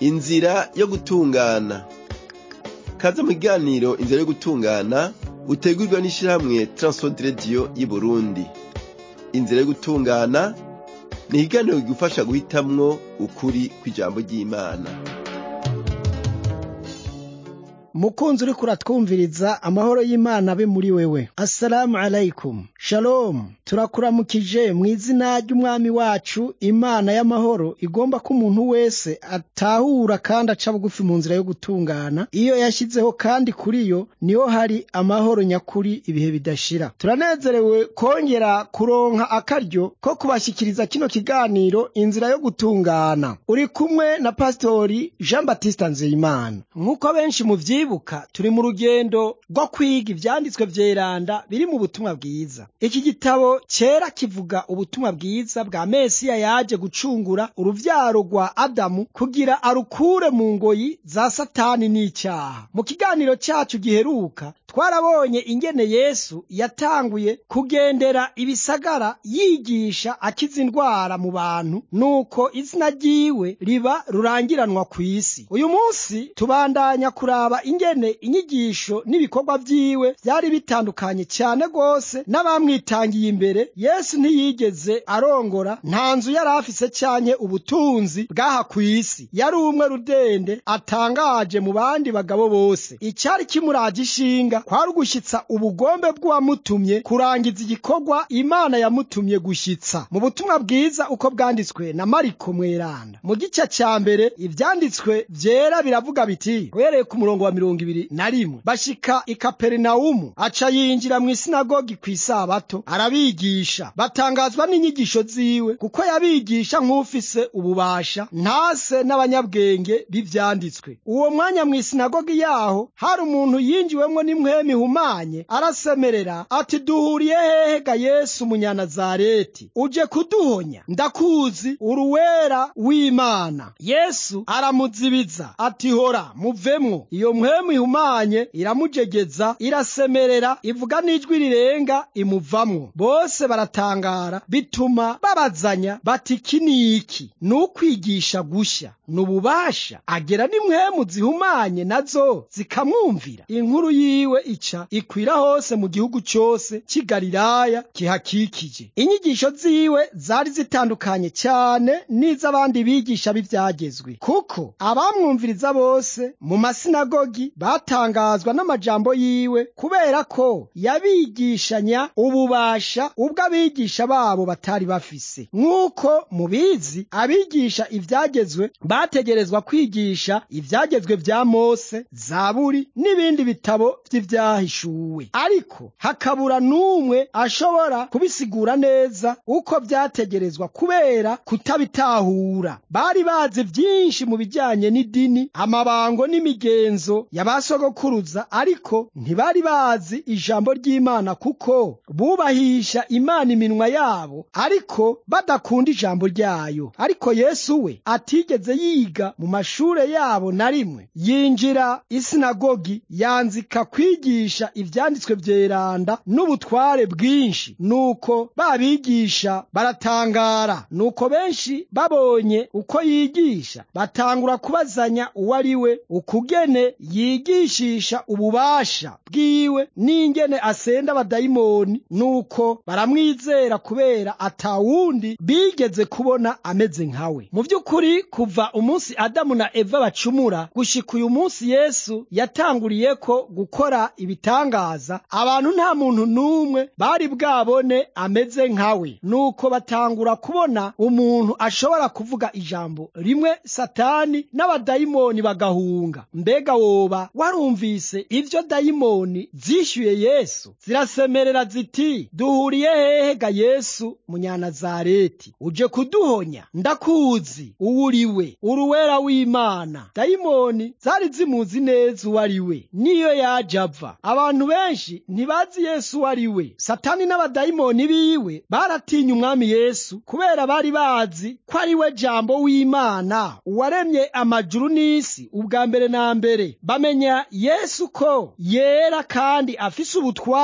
inzira yo gutungana kaze mu kiganiro inzira yo gutungana utegurwa n'ishirahamwe Transworld Radio y'Uburundi inzira yo gutungana ni ikiganiro kigufasha guhitamwo ukuri kw'ijambo ry'Imana mukunzi uriko uratwumviriza amahoro y'imana abe muri wewe assalamu alaikum shalom turakuramukije mu izina ry'umwami wacu imana y'amahoro igomba ko umuntu wese atahura kandi aca bugufi mu nzira yo gutungana iyo yashyizeho kandi kuri yo niho hari amahoro nyakuri ibihe bidashira turanezerewe kongera kuronka akaryo ko kubashyikiriza kino kiganiro inzira yo gutungana uri kumwe na pasitori jean batiste nzeyimana nk'uko benshi mu vyibuka turi mu rugendo rwo kwiga ivyanditswe vyeranda biri mu butumwa bwiza iki gitabo cera kivuga ubutumwa bwiza bwa mesiya yaje gucungura uruvyaro rwa adamu kugira arukure mu ngoyi za satani n'icyaha mu kiganiro cacu giheruka twarabonye ingene yesu yatanguye kugendera ibisagara yigisha akiza indwara mu bantu nuko izina ryiwe riba rurangiranwa ku isi uyu munsi tubandanya kuraba ingene inyigisho n'ibikorwa vyiwe vyari bitandukanye cyane rwose n'abamwitangiye imbere yesu ntiyigeze arongora nta nzu yari afise canke ubutunzi bw'aha ku isi yari umwe rudende atangaje mu bandi bagabo bose icari kimuraje ishinga kwari ugushyitsa ubugombe bw'uwamutumye kurangiza igikorwa imana yamutumye gushyitsa mu butumwa bwiza uko bwanditswe na mariko mweranda mu gice ca mbere ivyanditswe vyera biravuga biti uhereye ku murongo wa mirongo ibiri na rimwe bashika i kaperinawumu aca yinjira mu isinagogi ku isabato arabigisha batangazwa n'inyigisho ziwe kuko yabigisha nk'ufise ububasha ntase n'abanyabwenge b'ivyanditswe uwo mwanya mu isinagogi yaho hari umuntu yinjiwemwo n'imwemi ihumanye arasemerera ati duhuriye hehe ga yesu umunyanazareti uje kuduhonya ndakuzi uruwera w'imana yesu aramuzibiza ati hora muvemwo iyo mpwemu ihumanye iramujegeza irasemerera ivuga n'ijwi rirenga imuvamwo bose baratangara bituma babazanya bati iki ni iki ni ukwigisha gushya ni ububasha agera n'impwemu zihumanye nazo zikamwumvira inkuru yiwe ica ikwira hose mu gihugu cyose cy'i galilaya kihakikije inyigisho ziwe zari zitandukanye cyane n'iz'abandi bigisha b'ibyagezwe kuko abamwumviriza bose mu masinagogi batangazwa n'amajambo yiwe kubera ko yabigishanya ububasha ubwo abigisha babo batari bafise nk'uko mubizi abigisha ibyagezwe bategerezwa kwigisha ibyagezwe bya mose zaburi n'ibindi bitabo by'ibyahishuwe ariko hakabura n'umwe ashobora kubisigura neza uko byategerezwa kubera kutabitahura bari bazi byinshi mu bijyanye n'idini amabango n'imigenzo y'abasogokuruza ariko ntibari bazi ijambo ry'imana kuko bubahisha imana iminwa yabo ariko badakunda ijambo ryayo ariko yesu we atigeze yiga mu mashure yabo na rimwe yinjira isinagogi yanzika kwigisha ivyanditswe vyeranda n'ubutware bwinshi nuko babigisha baratangara nuko benshi babonye uko yigisha batangura kubazanya uwo ari we ukugene yigishisha ububasha bwiwe n'ingene asenda abadayimoni nuko baramwizera kubera atawundi bigeze kubona ameze nkawe mu by'ukuri kuva umunsi adamu na eva bacumura gushika uyu munsi yesu yatanguriyeko gukora ibitangaza abantu nta muntu n'umwe bari bwabone ameze nkawe nuko batangura kubona umuntu ashobora kuvuga ijambo rimwe satani n'abadayimoni bagahunga mbega woba warumvise ivyo dayimoni zishyuye yesu zirasemerera ziti duhuriye hehe ga yesu munyanazareti uje kuduhonya ndakuzi uwo uri we uruwera w'imana dayimoni zari zimuzi neza uwo ari we niyo yaje ava abantu benshi ntibazi yesu uwo ari we satani n'abadayimoni biwe baratinya umwami yesu kubera bari bazi ko ari we jambo w'imana uwaremye amajuru n'isi ubwa mbere na mbere bamenya yesu ko yera kandi afise ubutware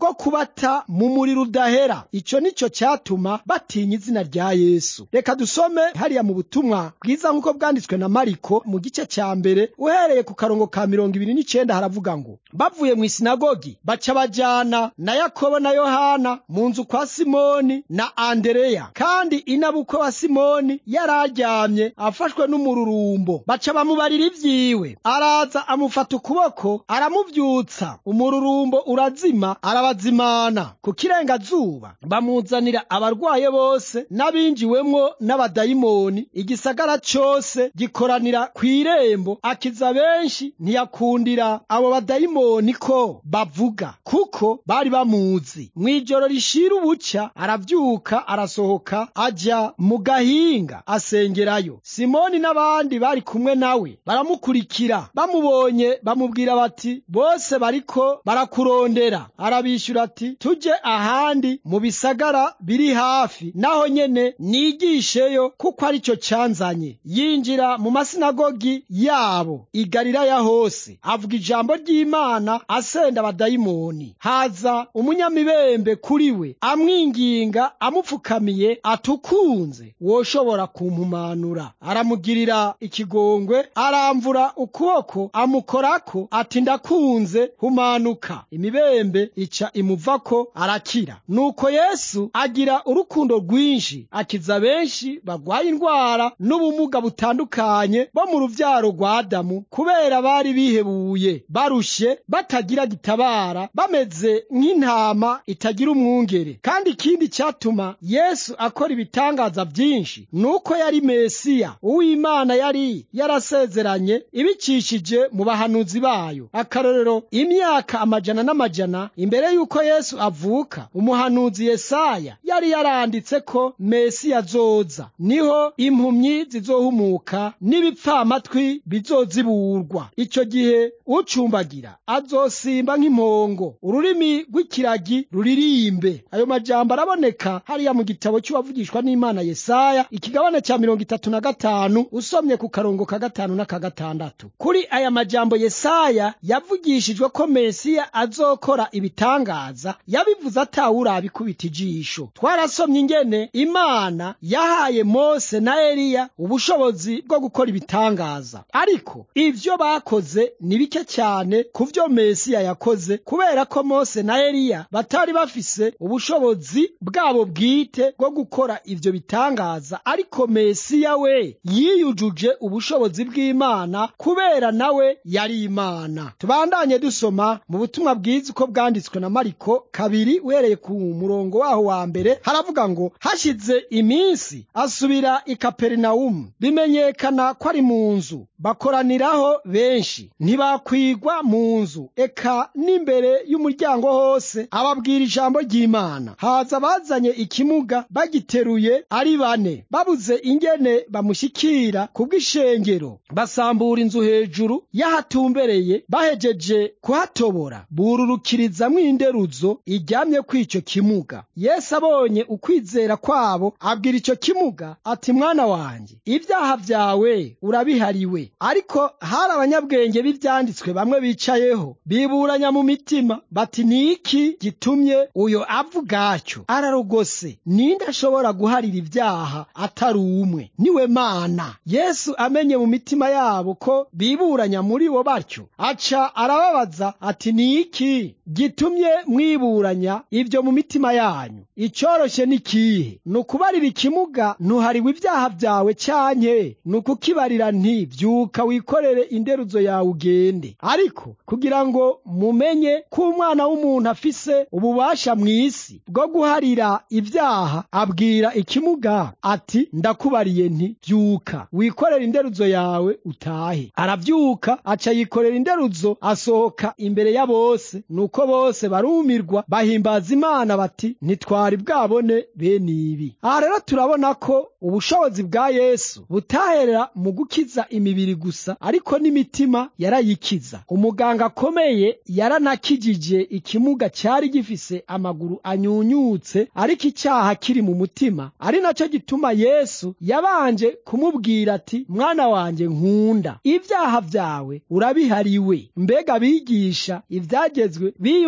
bwo kubata mu muriro udahera ico nico cyatuma batinya izina rya yesu reka dusome hariya mu butumwa bwiza nk'uko bwanditswe na mariko mu gice cya mbere uhereye ku karongo ka mirongo ibiri n'icenda haravuga ngo bavuye mu isinagogi baca bajana na yakobo na yohana mu nzu kwa simoni na andereya kandi inabukwe wa simoni yari aryamye afashwe n'umururumbo baca bamubarira ivyiwe araza amufata ukuboko aramuvyutsa umururumbo urazima arabazimana ku kirengazuba bamuzanira abarwaye bose n'abinjiwemwo n'abadayimoni igisagara cose gikoranira kw'irembo akiza benshi ntiyakundira abo badayimoni ko bavuga kuko bari bamuzi mw'ijoro rishira ubuca aravyuka arasohoka aja mu gahinga asengerayo simoni n'abandi bari kumwe nawe baramukurikira bamubonye bamubwira bati bose bariko barakurondera arabishyura ati tuje ahandi mu bisagara biri hafi naho nyene nigisheyo kuko ari cyo canzanye yinjira mu masinagogi yabo i galilaya hose avuga ijambo ry'imana asenda abadayimoni haza umunyamibembe kuri we amwinginga amupfukamiye atukunze woshobora kumpumanura aramugirira ikigongwe aramvura ukuboko amukorako ati ndakunze humanuka imibembe ica imuvako arakira nuko yesu agira urukundo rwinshi akiza benshi bagwaye indwara n'ubumuga butandukanye bo mu ruvyaro rwa adamu kubera bari bihebuye barushe batagira gitabara bameze nk'intama itagira umwungere kandi ikindi cyatuma yesu akora ibitangaza byinshi nuko yari mesiya uw'imana yari yarasezeranye ibicishije mu bahanuzi bayo akarorero imyaka amajana n'amajana imbere y'uko yesu avuka umuhanuzi yesaya yari yaranditse ko mesiya azoza niho impumyi zizohumuka n'ibipfamatwi bizoziburwa icyo gihe ucumbagira azosimba nk'impongo ururimi rw'ikiragi ruririmbe ayo majambo araboneka hariya mu gitabo cy'uwavugishwa n'imana yesaya ikigabane cya mirongo itatu na gatanu usomye ku karongo ka gatanu n'aka gatandatu kuri aya majambo yesaya yavugishijwe ko mesiya azokora ibitangaza yabivuze atawurabikubita ijisho twarasomye ingene imana yahaye mose na eliya ubushobozi bwo gukora ibitangaza ariko ivyo bakoze ni bike cyane ku vyo mesiya yakoze kubera ko mose na eliya batari bafise ubushobozi bwabo bwite bwo gukora ivyo bitangaza ariko mesiya we yiyujuje ubushobozi bw'imana kubera nawe yari imana tubandanye dusoma mu butumwa bwiza uko bwanditswe na mariko kabiri uhereye ku murongo waho wa mbere haravuga ngo hashize iminsi asubira i kaperinawumu bimenyekana ko ari mu nzu bakoraniraho benshi ntibakwigwa mu nzu eka n'imbere y'umuryango hose ababwira ijambo ry'imana haza bazanye ikimuga bagiteruye ari bane babuze ingene bamushyikira ku bw'ishengero basambura inzu hejuru y'ahatumbereye bahejeje kuhatobora bururukirizamwo inderuzo iryamye kw'icyo kimuga yesu abonye ukwizera kwabo abwira icyo kimuga ati mwana wanjye ibyaha byawe urabihariwe ariko hari abanyabwenge b'ibyanditswe bamwe bicayeho biburanya mu mitima bati ni iki gitumye uyo avuga atyo ararogose ninde ashobora guharira ibyaha atari umwe niwe mana yesu amenye mu mitima yabo ko biburanya muri bo batyo aca arababaza ati ni iki gitumye mwiburanya ibyo mu mitima yanyu icyoroshye ni kihe ni ukubarira ikimuga ntuhariwe ibyaha byawe cyanke ni ukukibarira nti byuka wikorere inderuzo yawe ugende ariko kugira ngo mumenye ko umwana w'umuntu afise ububasha mu isi bwo guharira ibyaha abwira ikimuga ati ndakubariye nti byuka wikorere inderuzo yawe utahe arabyuka aca yikorera inderuzo asohoka imbere ya bose nuko bose barumirwa bahimbaza imana bati ntitwari bwabone bene ibi aha rero turabona ko ubushobozi bwa yesu butaherera mu gukiza imibiri gusa ariko n'imitima yarayikiza umuganga akomeye yaranakijije ikimuga cyari gifise amaguru anyunyutse ariko icyaha kiri mu mutima ari nacyo gituma yesu yabanje kumubwira ati mwana wanjye nkunda ibyaha byawe urabihariwe mbega abigisha ibyagezwe biyumviriye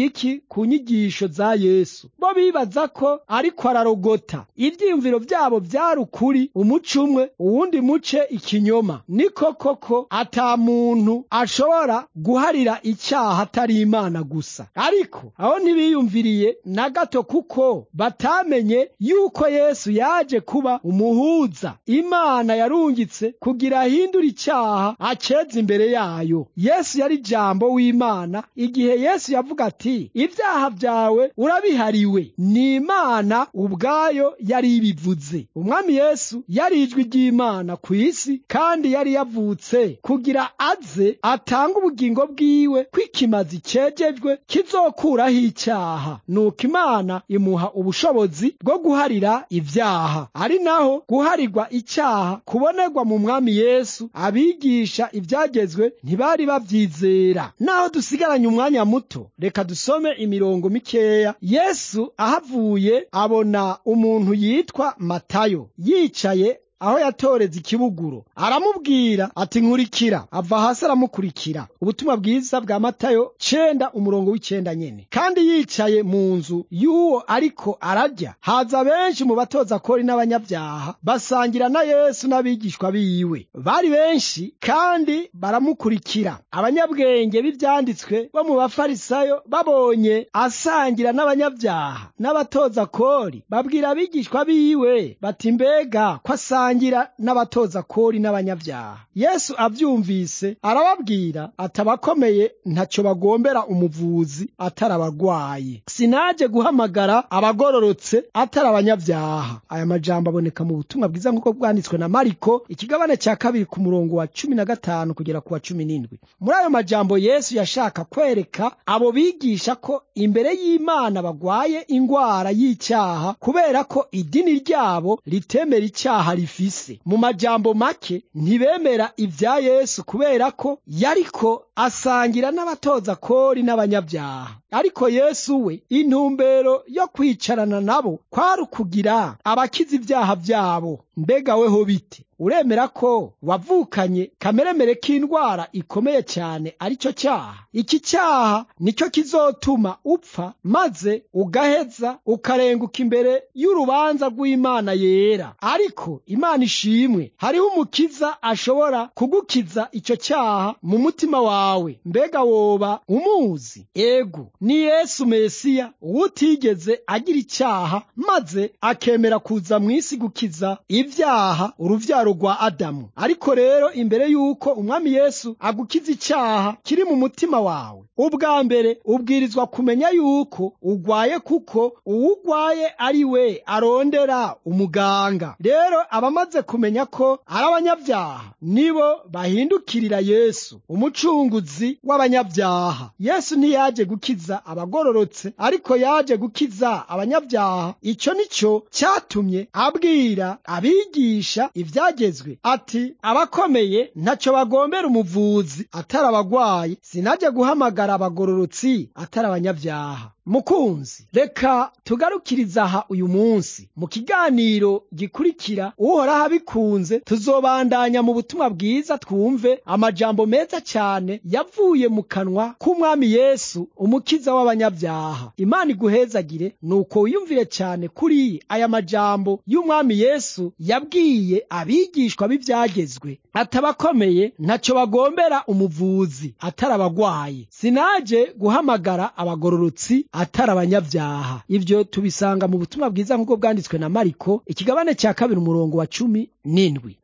iki ku nyigisho za yesu bo bibaza ko ariko ararogota ivyiyumviro vyabo vyari ukuri umuco umwe uwundi muce ikinyoma niko koko ata muntu ashobora guharira icyaha atari imana gusa ariko aho ntibiyumviriye na gato kuko batamenye yuko yesu yaje kuba umuhuza imana yarungitse kugira ahindure icyaha aceze imbere yayo yesu yari jambo w'imana igihe yesu yavuga ati ibyaha byawe urabihariwe ni imana ubwayo yari ibivuze umwami yesu yari ijwi ry'imana ku isi kandi yari yavutse kugira aze atange ubugingo bwiwe kw'ikimazi cejejwe kizokuraho icyaha nuko imana imuha ubushobozi bwo guharira ibyaha ari naho guharirwa icyaha kubonerwa mu mwami yesu abigisha ibyagezwe ntibari babyizera naho dusigaranye umwanya muto reka dusome imirongo mikeya yesu ahavuye abona umuntu yitwa matayo yicaye aho yatoreza ikibuguro aramubwira ati nkurikira ava hasi aramukurikira ubutumwa bwiza bwa matayo cenda umurongo w'icenda nyene kandi yicaye mu nzu y'uwo ariko ararya haza benshi mu batoza kori n'abanyabyaha basangira na yesu n'abigishwa biwe bari benshi kandi baramukurikira abanyabwenge b'ivyanditswe bo mu bafarisayo babonye asangira n'abanyabyaha n'abatoza kori babwira abigishwa biwe bati mbega ko asangira asangira n'abatoza kori n'abanyabyaha yesu abyumvise arababwira ati abakomeye ntacyo bagombera umuvuzi atari abarwayi sinaje guhamagara abagororotse atari abanyabyaha aya majambo aboneka mu butumwa bwiza nk'uko bwanditswe na mariko ikigabane cya kabiri ku murongo wa cumi na gatanu kugera ku wa cumi n'indwi muri ayo majambo yesu yashaka kwereka abo bigisha ko imbere y'imana bagwaye ingwara y'icyaha kubera ko idini ryabo ritemera icyaha rifise mu majambo make ntibemera ibya yesu kubera ko yariko asangira n'abatoza kori n'abanyabyaha ariko yesu we intumbero yo kwicarana nabo kwari ukugira abakiza ibyaha byabo mbega weho bite uremera ko wavukanye kameremere k'indwara ikomeye cyane ari cyo cyaha iki cyaha nicyo kizotuma upfa maze ugaheza ukarenguka imbere y'urubanza rw'imana yera ariko imana ishimwe hariho umukiza ashobora kugukiza icyo cyaha mu mutima wawe mbega woba umuzi ego ni yesu mesiya utigeze agira icyaha maze akemera kuza mu isi gukiza ibyaha uruvyaro rwa adamu ariko rero imbere y'uko umwami yesu agukiza icyaha kiri mu mutima wawe ubwa mbere ubwirizwa kumenya yuko ugwaye kuko uwugwaye ari we arondera umuganga rero abamaze kumenya ko ari abanyabyaha nibo bahindukirira yesu umucunguzi w'abanyabyaha yesu ntiyaje gukiza abagororotse ariko yaje gukiza abanyabyaha icyo nicyo cyatumye abwira abigisha ibyagezwe ati abakomeye ntacyo bagombera umuvuzi atari abagwayi sinajya guhamagara abagororotsi atari abanyabyaha mukunzi reka tugarukiriza aha uyu munsi mu kiganiro gikurikira uhoraho abikunze tuzobandanya mu butumwa bwiza twumve amajambo meza cyane yavuye mu kanwa k'umwami yesu umukiza w'abanyabyaha imana iguhezagire nuko wiyumvire cyane kuri aya majambo y'umwami yesu yabwiye abigishwa b'ibyagezwe atabakomeye ntacyo bagombera umuvuzi atari abagwayi sinaje guhamagara abagororotsi atari abanyabyaha ibyo tubisanga mu butumwa bwiza nk'uko bwanditswe na mariko ikigabane cya kabiri umurongo wa cumi n'indwi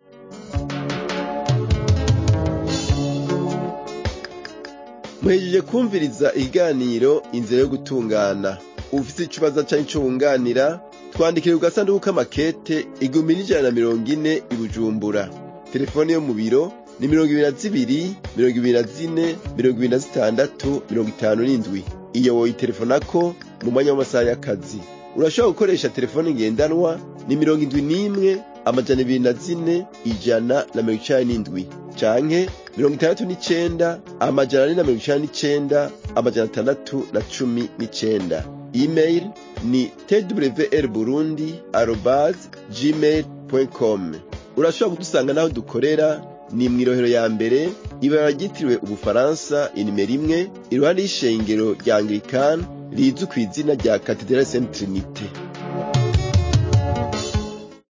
muhejeje kumviriza ikiganiro inzira yo gutungana ufite ikibazo cyangwa icyo wunganira twandikire ku gasanduku k'amakete igihumbi n'ijana na mirongo ine i bujumbura telefone yo mu biro ni mirongo ibiri na zibiri mirongo ibiri na zine mirongo ibiri na zitandatu mirongo itanu n'indwi iyo woyitelefonako mu mwanya w'amasaha y'akazi urashobora gukoresha telefone ngendanwa ni mirongo indwi n'imwe amajana ibiri na zine ijana na mirongo icenda n'indwi canke mirongo itandatu n'icenda amajana ane na mirongo icenda n'icenda amajana atandatu na cumi n'icenda email ni twr burundi arobas gmail com urashobora kudusanga n'aho dukorera ni mw'irohero ya mbere ibara ryitiriwe ubufaransa inimero imwe iruhande y'ishengero rya anglikani rizwi ku izina rya katedrali saint trinite